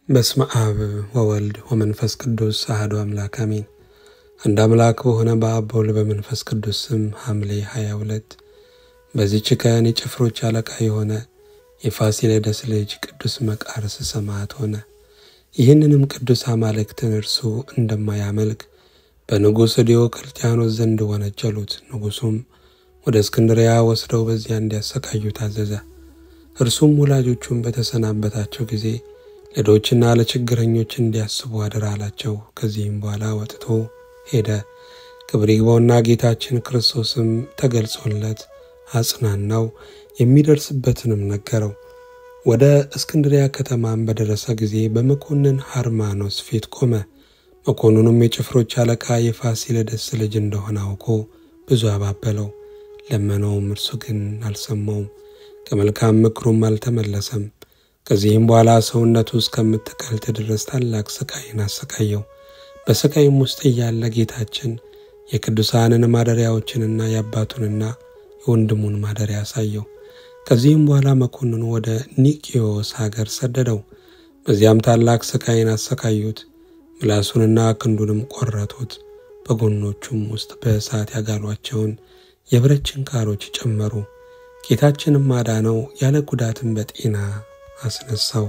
በስመ አብ ወወልድ ወመንፈስ ቅዱስ አሐዱ አምላክ አሜን። አንድ አምላክ በሆነ በአብ በወልድ በመንፈስ ቅዱስ ስም ሐምሌ 22 በዚህች ቀን የጭፍሮች አለቃ የሆነ የፋሲለደስ ልጅ ቅዱስ መቃርስ ሰማዕት ሆነ። ይህንንም ቅዱስ አማልክትን እርሱ እንደማያመልክ በንጉሥ ዲዮቅልጥያኖስ ዘንድ ወነጀሉት። ንጉሡም ወደ እስክንድሪያ ወስደው በዚያ እንዲያሰቃዩ ታዘዘ። እርሱም ወላጆቹን በተሰናበታቸው ጊዜ ለድሆችና ለችግረኞች እንዲያስቡ አደራ አላቸው። ከዚህም በኋላ ወጥቶ ሄደ። ክብር ይግባውና ጌታችን ክርስቶስም ተገልጾለት አጽናናው፣ የሚደርስበትንም ነገረው። ወደ እስክንድሪያ ከተማም በደረሰ ጊዜ በመኮንን ሃርማኖስ ፊት ቆመ። መኮንኑም የጭፍሮች አለቃ የፋሲለደስ ልጅ እንደሆነ አውቆ ብዙ አባበለው፣ ለመነውም። እርሱ ግን አልሰማውም፣ ከመልካም ምክሩም አልተመለሰም። ከዚህም በኋላ ሰውነቱ እስከምትቀልጥ ድረስ ታላቅ ስቃይን አሰቃየው። በስቃይም ውስጥ እያለ ጌታችን የቅዱሳንን ማደሪያዎችንና የአባቱንና የወንድሙን ማደሪያ አሳየው። ከዚህም በኋላ መኮንኑ ወደ ኒቅዮስ ሀገር ሰደደው። በዚያም ታላቅ ስቃይን አሰቃዩት። ምላሱንና ክንዱንም ቆረጡት። በጎኖቹም ውስጥ በእሳት ያጋሏቸውን የብረት ችንካሮች ጨመሩ። ጌታችንም አዳነው፣ ያለ ጉዳትም በጤና አስነሳው።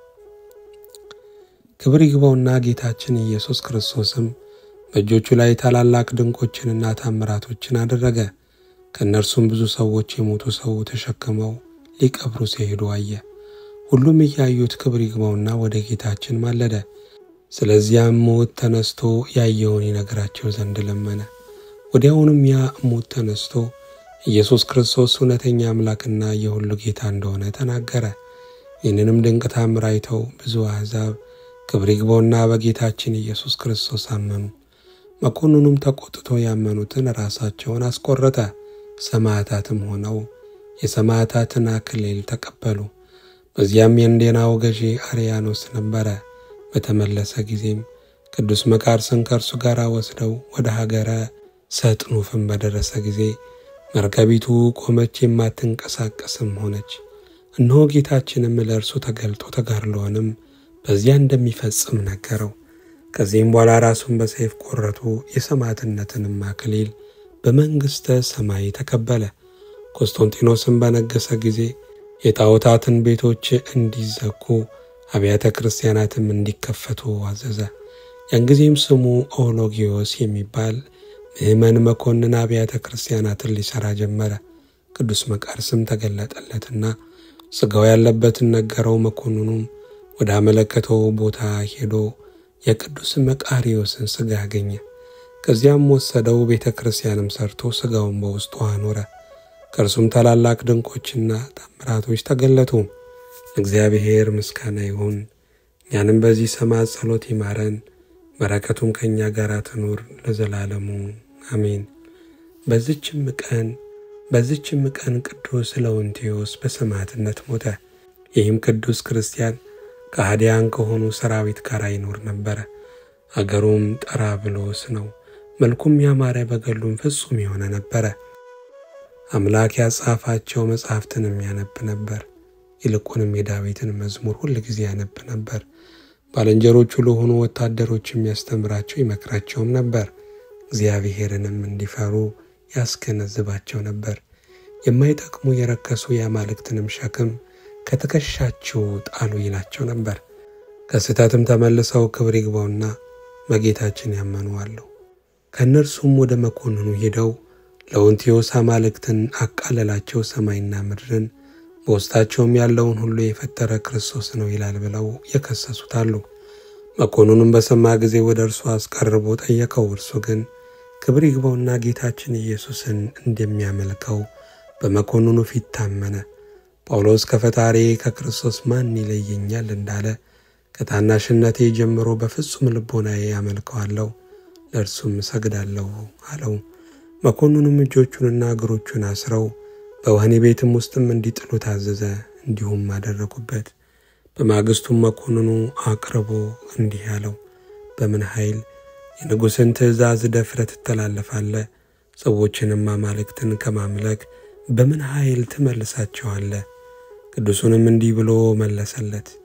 ክብር ይግባውና ጌታችን ኢየሱስ ክርስቶስም በእጆቹ ላይ ታላላቅ ድንቆችንና ታምራቶችን አደረገ። ከእነርሱም ብዙ ሰዎች የሞቱ ሰው ተሸክመው ሊቀብሩ ሲሄዱ አየ። ሁሉም እያዩት ክብር ይግባውና ወደ ጌታችን ማለደ። ስለዚያም ሙት ተነስቶ ያየውን ይነግራቸው ዘንድ ለመነ። ወዲያውኑም ያ ሙት ተነስቶ ኢየሱስ ክርስቶስ እውነተኛ አምላክና የሁሉ ጌታ እንደሆነ ተናገረ። ይህንንም ድንቅ ታምር አይተው ብዙ አሕዛብ ክብር ይግባውና በጌታችን ኢየሱስ ክርስቶስ አመኑ። መኮንኑም ተቆጥቶ ያመኑትን ራሳቸውን አስቆረጠ። ሰማዕታትም ሆነው የሰማዕታትን አክሊል ተቀበሉ። በዚያም የእንዴናው ገዢ አርያኖስ ነበረ። በተመለሰ ጊዜም ቅዱስ መቃርስን ከእርሱ ጋር ወስደው ወደ ሀገረ ሰጥኑፍም በደረሰ ጊዜ መርከቢቱ ቆመች፣ የማትንቀሳቀስም ሆነች። እነሆ ጌታችንም ለእርሱ ተገልጦ ተጋድሎውንም በዚያ እንደሚፈጽም ነገረው። ከዚህም በኋላ ራሱን በሰይፍ ቆረጡ። የሰማዕትነትንም አክሊል በመንግሥተ ሰማይ ተቀበለ። ቆስጦንጢኖስም በነገሰ ጊዜ የጣዖታትን ቤቶች እንዲዘጉ አብያተ ክርስቲያናትም እንዲከፈቱ አዘዘ። ያን ጊዜም ስሙ ኦሎጊዮስ የሚባል ምእመን መኮንን አብያተ ክርስቲያናትን ሊሠራ ጀመረ። ቅዱስ መቃርስም ተገለጠለትና ሥጋው ያለበትን ነገረው። መኮንኑም ወደ አመለከተው ቦታ ሄዶ የቅዱስ መቃሪዮስን ሥጋ አገኘ። ከዚያም ወሰደው። ቤተ ክርስቲያንም ሰርቶ ሥጋውን በውስጡ አኖረ። ከእርሱም ታላላቅ ድንቆችና ታምራቶች ተገለጡ። እግዚአብሔር ምስጋና ይሁን። እኛንም በዚህ ሰማዕት ጸሎት ይማረን፣ በረከቱም ከእኛ ጋር ትኑር ለዘላለሙ አሜን። በዚችም ቀን በዚችም ቀን ቅዱስ ለውንቴዎስ በሰማዕትነት ሞተ። ይህም ቅዱስ ክርስቲያን ከሃዲያን ከሆኑ ሰራዊት ጋር ይኖር ነበረ። አገሩም ጠራብሎስ ነው። መልኩም ያማረ በገሉም ፍጹም የሆነ ነበረ። አምላክ ያጻፋቸው መጻሕፍትንም ያነብ ነበር። ይልቁንም የዳዊትን መዝሙር ሁል ጊዜ ያነብ ነበር። ባልንጀሮቹ ለሆኑ ወታደሮች የሚያስተምራቸው ይመክራቸውም ነበር። እግዚአብሔርንም እንዲፈሩ ያስገነዝባቸው ነበር። የማይጠቅሙ የረከሱ የአማልክትንም ሸክም ከትከሻቸው ጣሉ ይላቸው ነበር። ከስህተትም ተመልሰው ክብር ይግባውና በጌታችን ያመኑ አሉ። ከእነርሱም ወደ መኮንኑ ሄደው ለውንቴዎስ አማልክትን አቃለላቸው፣ ሰማይና ምድርን በውስጣቸውም ያለውን ሁሉ የፈጠረ ክርስቶስ ነው ይላል ብለው የከሰሱት አሉ። መኮንኑም በሰማ ጊዜ ወደ እርሱ አስቀርቦ ጠየቀው። እርሱ ግን ክብር ይግባውና ጌታችን ኢየሱስን እንደሚያመልከው በመኮንኑ ፊት ታመነ። ጳውሎስ ከፈጣሪ ከክርስቶስ ማን ይለየኛል እንዳለ ከታናሽነቴ ጀምሮ በፍጹም ልቦናዬ ያመልከዋለሁ፣ ለእርሱም እሰግዳለሁ አለው። መኮንኑም እጆቹንና እግሮቹን አስረው በወህኒ ቤትም ውስጥም እንዲጥሉ ታዘዘ። እንዲሁም አደረጉበት። በማግስቱም መኮንኑ አቅርቦ እንዲህ አለው፣ በምን ኃይል የንጉሥን ትእዛዝ ደፍረህ ትተላለፋለህ? ሰዎችንም አማልክትን ከማምለክ በምን ኃይል ትመልሳቸዋለህ? ቅዱሱንም እንዲህ ብሎ መለሰለት፣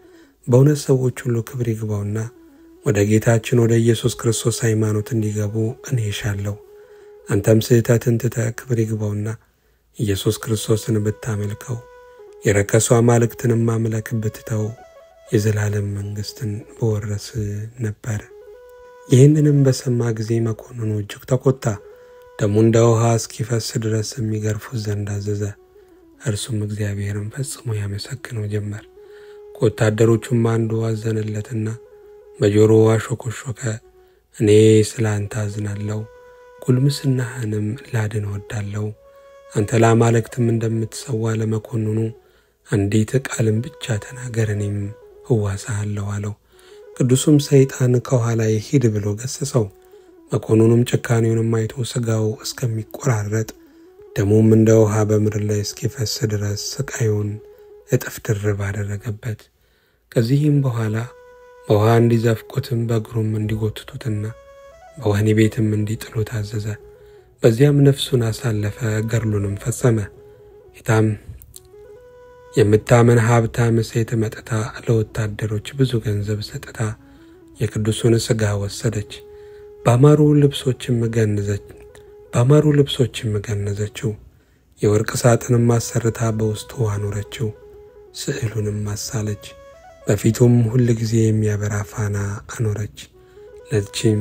በእውነት ሰዎች ሁሉ ክብር ይግባውና ወደ ጌታችን ወደ ኢየሱስ ክርስቶስ ሃይማኖት እንዲገቡ እኔ እሻለሁ። አንተም ስህተትን ትተህ ክብር ይግባውና ኢየሱስ ክርስቶስን ብታመልከው የረከሱ አማልክትንም ማምለክ ብትተው የዘላለም መንግሥትን በወረስ ነበር። ይህንንም በሰማ ጊዜ መኮንኑ እጅግ ተቆጣ። ደሙ እንደ ውሃ እስኪፈስ ድረስ የሚገርፉት ዘንድ አዘዘ። እርሱም እግዚአብሔርን ፈጽሞ ያመሰግነው ጀመር። ከወታደሮቹም አንዱ አዘነለትና በጆሮ አሾኮሾከ። እኔ ስለ አንተ አዝናለሁ፣ ጉልምስናህንም ላድን እወዳለሁ። አንተ ለአማልክትም እንደምትሰዋ ለመኮንኑ አንዲት ቃልን ብቻ ተናገር፣ እኔም እዋሳሃለሁ አለው። ቅዱሱም ሰይጣን ከኋላ ሂድ ብሎ ገሰጸው። መኮንኑም ጭካኔውንም አይቶ ሥጋው እስከሚቆራረጥ ደሙም እንደ ውሃ በምድር ላይ እስኪፈስ ድረስ ስቃዩን እጥፍ ድርብ አደረገበት። ከዚህም በኋላ በውሃ እንዲዘፍቁትም በእግሩም እንዲጎትቱትና በወህኒ ቤትም እንዲጥሉት አዘዘ። በዚያም ነፍሱን አሳለፈ፣ ገድሉንም ፈጸመ። ጌታም የምታምን ሀብታም ሴት መጥታ ለወታደሮች ብዙ ገንዘብ ሰጥታ የቅዱሱን ሥጋ ወሰደች። ባማሩ ልብሶችም ገነዘች ባማሩ ልብሶችም ገነዘችው። የወርቅ ሳጥንም አሰርታ በውስጡ አኖረችው። ስዕሉንም አሳለች። በፊቱም ሁል ጊዜ የሚያበራ ፋና አኖረች። ለዚችም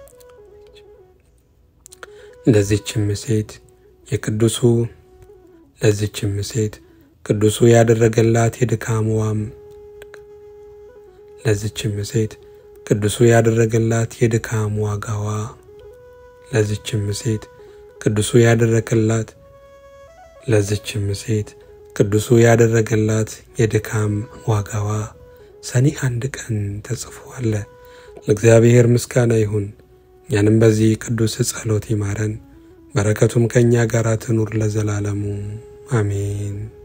ለዚችም ሴት የቅዱሱ ለዚችም ሴት ቅዱሱ ያደረገላት የድካምዋም ለዚችም ሴት ቅዱሱ ያደረገላት የድካም ዋጋዋ ለዚችም ሴት ቅዱሱ ያደረገላት ለዚችም ሴት ቅዱሱ ያደረገላት የድካም ዋጋዋ ሰኔ አንድ ቀን ተጽፎ አለ። ለእግዚአብሔር ምስጋና ይሁን። እኛንም በዚህ ቅዱስ ጸሎት ይማረን፣ በረከቱም ከእኛ ጋር ትኑር ለዘላለሙ አሜን።